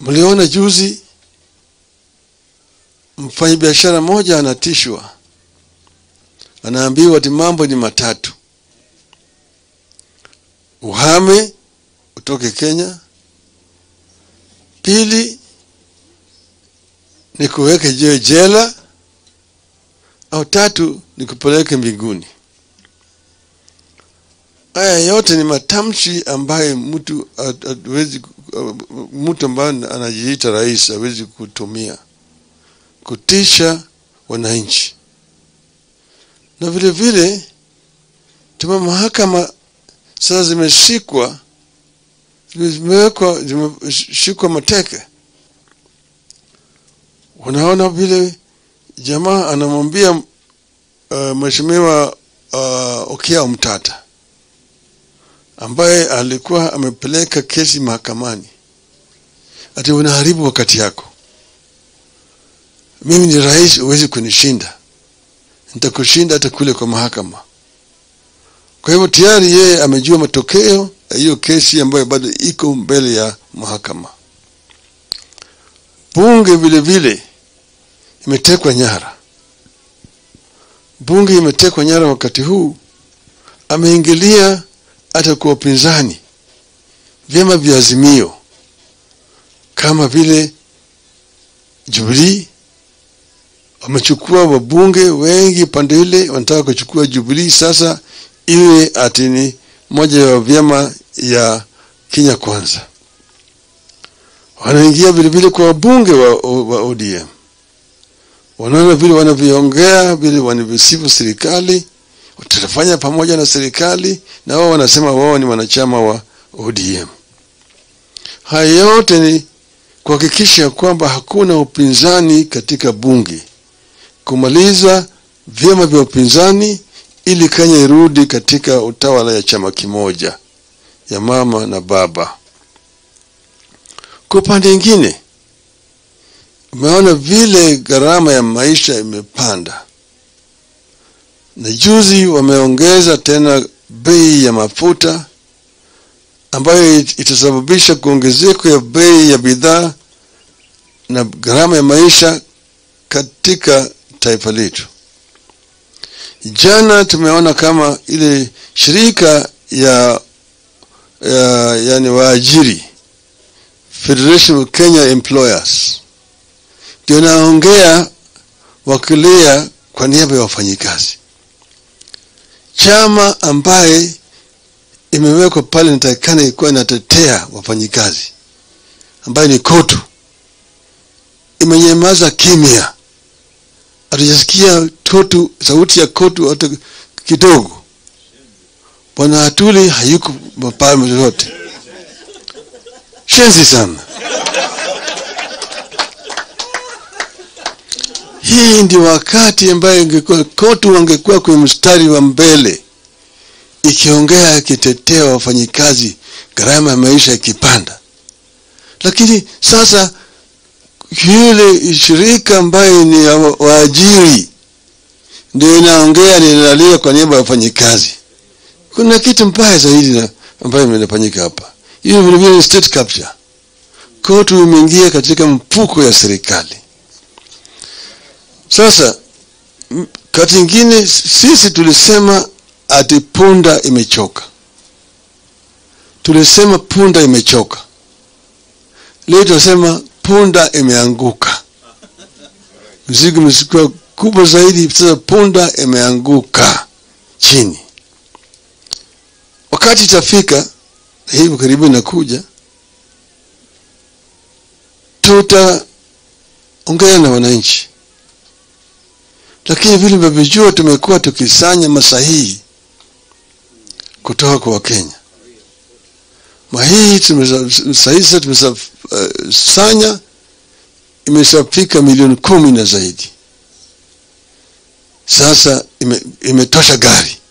Mliona juzi mfanyabiashara mmoja anatishwa, anaambiwa ati mambo ni matatu: uhame utoke Kenya, pili ni kuweke jiwe jela, au tatu ni kupeleke mbinguni. Haya yote ni matamshi ambaye mtu hawezi, mtu ambaye anajiita rais hawezi kutumia kutisha wananchi. Na vile vile tuma mahakama sasa zimeshikwa zimewekwa zimeshikwa mateke. Unaona vile jamaa anamwambia uh, mheshimiwa uh, Okiya Omtata ambaye alikuwa amepeleka kesi mahakamani, ati unaharibu wakati yako. Mimi ni rais, huwezi kunishinda, nitakushinda hata kule kwa mahakama. Kwa hivyo tayari yeye amejua matokeo ya hiyo kesi ambayo bado iko mbele ya mahakama. Bunge vile vile imetekwa nyara. Bunge imetekwa nyara wakati huu, ameingilia hata kwa upinzani, vyama vya Azimio kama vile Jubilee wamechukua wabunge wengi pande ile, wanataka kuchukua Jubilee sasa iwe ati ni moja ya vyama ya Kenya Kwanza. Wanaingia vile vile kwa wabunge wa, wa ODM, wanaona vile wanavyoongea, vile wanavyosifu serikali, tutafanya pamoja na serikali, na wao wanasema wao ni wanachama wa ODM. Haya yote ni kuhakikisha kwamba hakuna upinzani katika bunge, kumaliza vyama vya upinzani ili Kenya irudi katika utawala ya chama kimoja ya mama na baba. Kwa upande mwingine, umeona vile gharama ya maisha imepanda, na juzi wameongeza tena bei ya mafuta ambayo itasababisha kuongezeko ya bei ya bidhaa na gharama ya maisha katika taifa letu. Jana tumeona kama ile shirika ya, ya yani waajiri Federation of Kenya Employers ndio naongea wakilia kwa niaba ya wafanyikazi, chama ambaye imewekwa pale natakikana ilikuwa inatetea wafanyikazi, ambayo ni KOTU, imenyamaza kimya hatujasikia KOTU sauti ya KOTU hata kidogo. Bwana Atuli hayuko mapale yoyote, shenzi sana. Hii ndi wakati ambayo ingekuwa KOTU wangekuwa kwenye mstari wa mbele ikiongea ikitetea wafanyikazi, gharama ya maisha ikipanda, lakini sasa yule shirika ambaye ni waajiri ndio inaongea ninalia kwa niaba ya wafanyikazi. Kuna kitu mbaya zaidi na ambayo imefanyika hapa. Hiyo vile vile state capture. KOTU imeingia katika mfuko ya serikali. Sasa kati ingine sisi tulisema ati punda imechoka, tulisema punda imechoka. Leo tunasema punda imeanguka. Mzigo umekuwa kubwa zaidi, sasa punda imeanguka chini. Wakati itafika, na hivyo karibu inakuja, tutaongea na wananchi, lakini vile mnavyojua, tumekuwa tukisanya masahihi kutoka kwa Wakenya. Mahii sahizi tumesasanya uh, imeshafika milioni kumi na zaidi. Sasa ime, imetosha gari